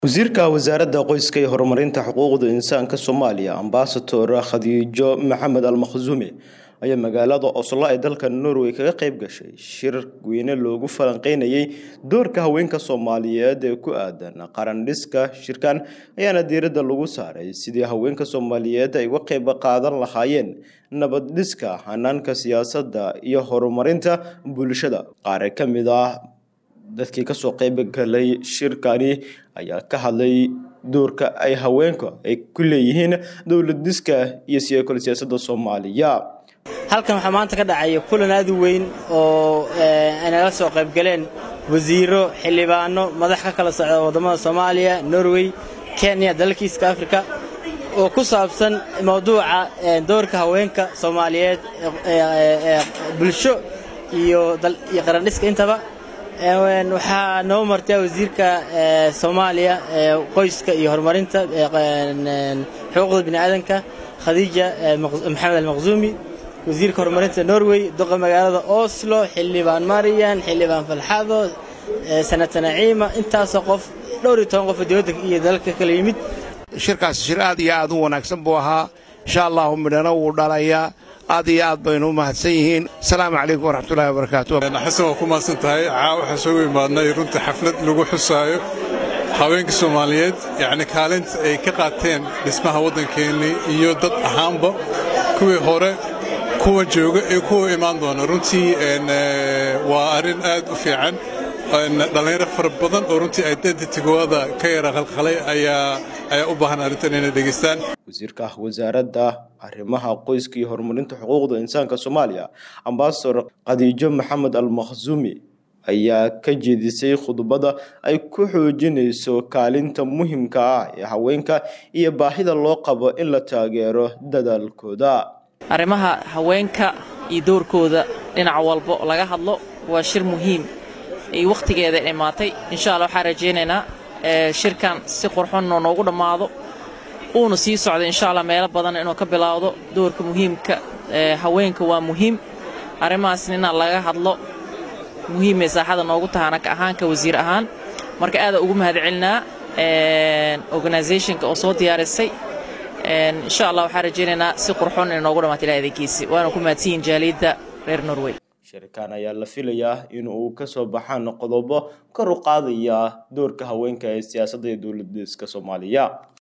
wasiirka wasaaradda qoyska iyo horumarinta xuquuqda insaanka soomaaliya ambasador khadiijo maxamed almakhsuumi ayaa magaalada oslo ee dalka norway kaga qayb gashay shir weyne loogu falanqeynayay doorka haweenka soomaaliyeed ee ku aadan qarandhiska shirkan ayaana diiradda lagu saaray sidii haweenka soomaaliyeed ay uga qayb qaadan lahaayeen nabaddhiska hanaanka siyaasadda iyo horumarinta bulshada qaar ka mid ah dadkii kasoo qayb galay shirkani ayaa ka hadlay doorka ay haweenka ay ku leeyihiin dowlad diska iyo siyaakol siyaasadda soomaaliya halkan waxaa maanta ka dhacaya kulan aad u weyn oo ay nala soo qayb galeen wasiiro xildhibaano madax ka kala socda waddamada soomaaliya norway kenya dalalka east africa oo ku saabsan mawduuca doorka haweenka soomaaliyeed bulsho iyo qarandhiska intaba waxaa noo martaa wasiirka soomaaliya qoyska iyo horumarinta xuquuqda biniaadanka khadiija maxamed almaqsuumi wasiirka horumarinta norway doqa magaalada oslo xildhibaan marian xildhibaan falxado sanata naciima intaasoo qof dhowr iyo toban qof dowladda iyo dalalka kala yimid shirkaas shir aad iyo aad u wanaagsan buu ahaa insha allahu midhana wuu dhalayaa aad iyo aad baynu u mahadsan yihiin asalaamu calaykum waraxmatullahi wabarakaatu xasan waa ku mahadsan tahay caa waxaa soo imaadnay runtii xaflad lagu xusaayo haweenka soomaaliyeed yacni kaalinta ay ka qaateen dhismaha waddankeennii iyo dad ahaanba kuwii hore kuwa jooga ee kuwa imaan doona runtii waa arrin aad u fiican dhallinyaro fara badan oo runtii identitygooda ka yara qalqalay ayaa u baahan arrintan inay dhegaystaan wasiirka wasaaradda arrimaha qoyska iyo horumarinta xuquuqda insaanka soomaaliya ambasador khadiijo maxamed almakhsuumi ayaa ka jeedisay khudbada ay ku xoojinayso kaalinta muhiimka ah ee haweenka iyo baahida loo qabo in la taageero dadaalkooda arrimaha haweenka iyo doorkooda dhinac walbo laga hadlo waa shir muhiim iyo wakhtigeeda imaatay insha allah waxaan rajaynaynaa shirkan si qurxonoo noogu dhammaado uuna sii socda insha allah meelo badan inuu ka bilaawdo doorka muhiimka haweenka waa muhiim arrimahaasna inaan laga hadlo muhiimay saaxada noogu tahana ka ahaanka wasiir ahaan marka aada ugu mahad celinaa organisationka oo soo diyaarisay insha allah waxaan rajaynaynaa si qurxon inay noogu dhamaato ilaha adeegiisi waana ku mahadsanyihin jaaliyadda reer norway shirkan ayaa la filayaa in uu ka soo baxaan qodobo kor u qaadaya doorka haweenka ee siyaasadda iyo dowladdiska soomaaliya